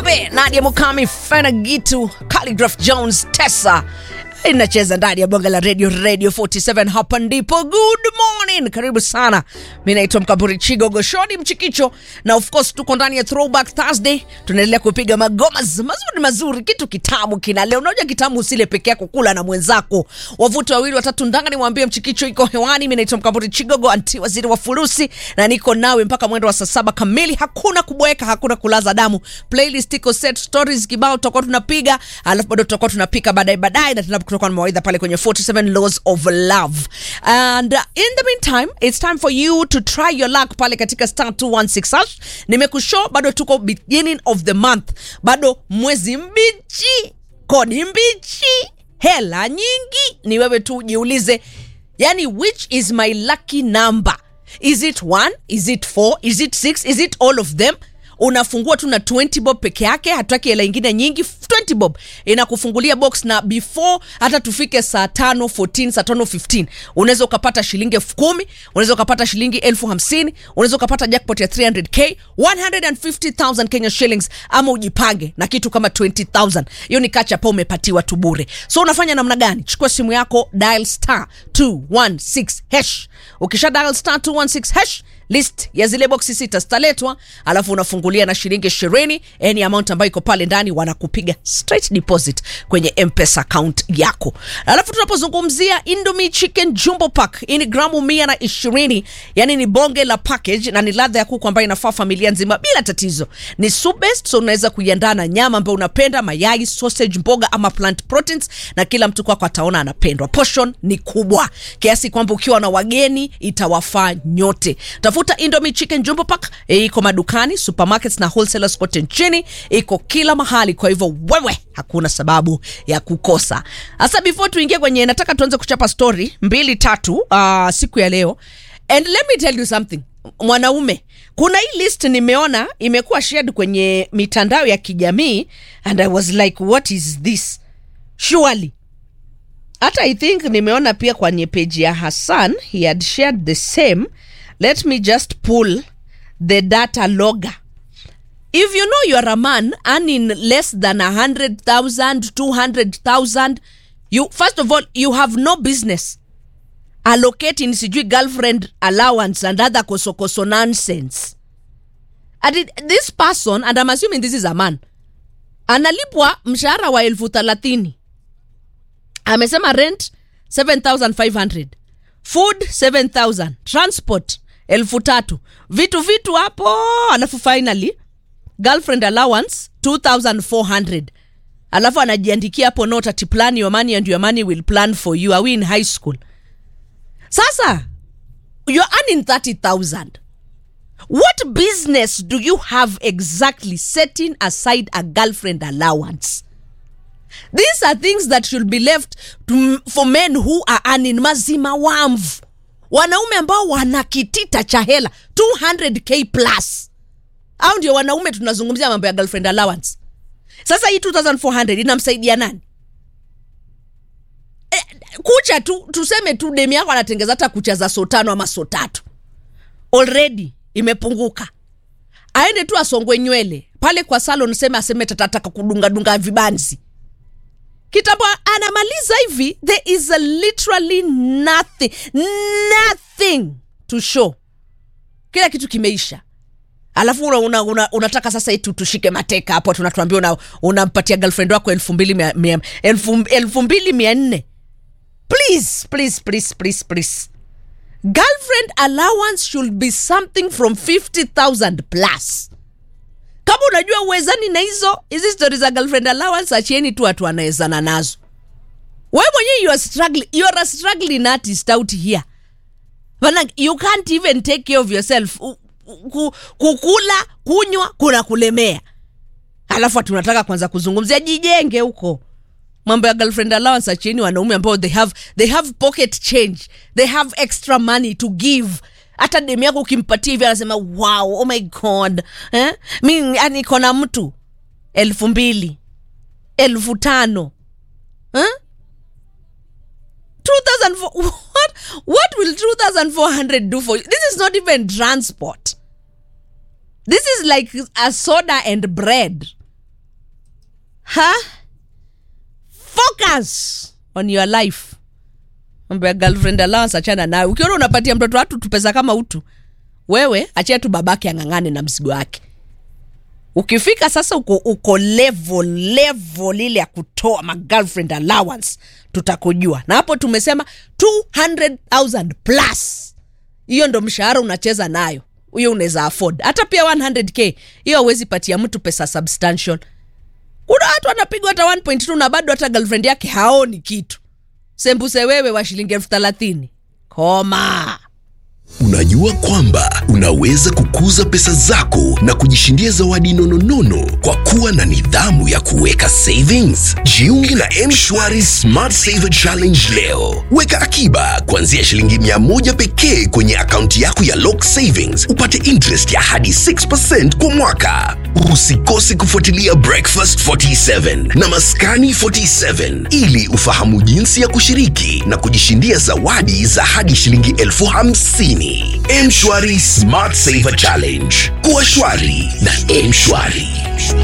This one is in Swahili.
Kibabe, Nadia Mukami, Fena Gitu, Calligraph Jones, Tessa inacheza ndani ya bonga la radio radio 47 hapa ndipo good morning karibu sana mi naitwa mkamburi chigo goshoni mchikicho na of course tuko ndani ya throwback thursday tunaendelea kupiga magoma z- mazuri mazuri kitu kitamu kina leo unajua kitamu usile peke yako kula na mwenzako wavuti wawili watatu ndanga nimwambie mchikicho iko hewani mi naitwa mkamburi chigogo anti waziri wa furusi na niko nawe mpaka mwendo wa saa saba kamili hakuna kubweka hakuna kulaza damu playlist iko set stories kibao tutakuwa tunapiga alafu bado tutakuwa tunapika baadaye baadaye na tena kutoka na mawaidha pale kwenye 47 laws of love and uh, in the meantime it's time for you to try your luck pale katika star 216 hash nimekushow bado tuko beginning of the month bado mwezi mbichi kodi mbichi hela nyingi ni wewe tu jiulize yani which is my lucky number is it one is it four is it six is it all of them unafungua tu na 20 bob peke yake hatutaki hela ingine nyingi 20 bob inakufungulia box na before hata tufike saa tano 14 saa tano 15 unaweza ukapata shilingi elfu kumi unaweza ukapata shilingi elfu hamsini unaweza ukapata jackpot ya 300k 150000 kenya shillings ama ujipange na kitu kama 20000 hiyo ni kacha pa umepatiwa tu bure so unafanya namna gani chukua simu yako dial star 216 hash ukisha dial star 216 hash list ya zile boksi sita zitaletwa alafu unafungulia na shilingi ishirini any amount ambayo iko pale ndani wanakupiga straight deposit kwenye mpesa account yako alafu tunapozungumzia indomie chicken jumbo pack hii ni gramu mia na ishirini yani ni bonge la package na ni ladha ya kuku ambayo inafaa familia nzima bila tatizo ni soup based so unaweza kuiandaa na nyama ambayo unapenda mayai sausage mboga ama plant proteins na kila mtu kwako ataona anapendwa portion ni kubwa kiasi kwamba ukiwa na wageni itawafaa nyote tafuta indomie chicken jumbo pack e, iko madukani supermarkets na wholesalers kote nchini iko kila mahali kwa hivyo wewe hakuna sababu ya kukosa hasa before tuingie kwenye nataka tuanze kuchapa story mbili tatu uh, siku ya leo and let me tell you something mwanaume kuna hii list nimeona imekuwa shared kwenye mitandao ya kijamii and i was like what is this surely hata i think nimeona pia kwenye page ya hassan he had shared the same let me just pull the data logger if you know you're a man earning less than a hundred thousand two hundred thousand you first of all you have no business allocating sijui girlfriend allowance and other kosokoso nonsense and it, this person and i'm assuming this is a man analipwa mshahara wa elfu thelathini amesema rent 7500 food 7000 transport elfu tatu vitu vitu hapo alafu finally girlfriend allowance 2400 alafu anajiandikia hapo note ati plan your money and your money will plan for you are we in high school sasa you're earning 30000 what business do you have exactly setting aside a girlfriend allowance these are things that should be left to, for men who are earning mazima wamvu wanaume ambao wana kitita cha hela 200k plus au ndio wanaume tunazungumzia mambo ya girlfriend allowance sasa hii 2400 inamsaidia nani e, kucha tu tuseme tu demi yako anatengeza hata kucha za so tano ama so tatu already imepunguka aende tu asongwe nywele pale kwa salon seme aseme tatataka kudungadunga vibanzi kitambo anamaliza hivi there is a literally nothing nothing to show kila kitu kimeisha alafu una, una, una, unataka sasa itu tushike mateka hapo tunatuambia una, unampatia girlfriend wako elfu mbili mia, mia, elfu, elfu mbili mia nne please please please please please girlfriend allowance should be something from 50000 plus kama unajua uwezani na hizo hizi stori za girlfriend allowance achieni tu watu wanawezana nazo we mwenyewe you are struggling, you are a struggling artist out here Bana, you can't even take care of yourself U- ku- kukula kunywa kuna kulemea alafu ati unataka kwanza kuzungumzia jijenge huko mambo ya girlfriend allowance achieni wanaume ambao they have, they have pocket change they have extra money to give hata demu yako ukimpatia hivi anasema wow oh my god eh? mi niko na mtu elfu mbili elfu tano eh? 2004 what what will 2400 do for you this is not even transport this is like a soda and bread ha focus on your life mambo ya girlfriend allowance achana nayo ukiona unapatia mtoto watu tupesa kama utu wewe achia tu babake ang'ang'ane na mzigo wake ukifika sasa uko, uko level level ile ya kutoa ma girlfriend allowance tutakujua na hapo tumesema 200000 plus hiyo ndo mshahara unacheza nayo hiyo unaweza afford hata pia 100k hiyo hauwezi patia mtu pesa substantial kuna watu wanapigwa hata 1.2 na bado hata girlfriend yake haoni kitu sembuse wewe wa shilingi elfu thelathini koma Unajua kwamba unaweza kukuza pesa zako na kujishindia zawadi nononono kwa kuwa na nidhamu ya kuweka savings. Jiunge na M-Shwari Smart Saver Challenge leo. Weka akiba kuanzia shilingi mia moja pekee kwenye akaunti yako ya Lock Savings, upate interest ya hadi 6% kwa mwaka. Usikose kufuatilia Breakfast 47 na Maskani 47 ili ufahamu jinsi ya kushiriki na kujishindia zawadi za hadi shilingi elfu hamsini. M-Shwari Smart Saver Challenge. Kuwa shwari na M-Shwari.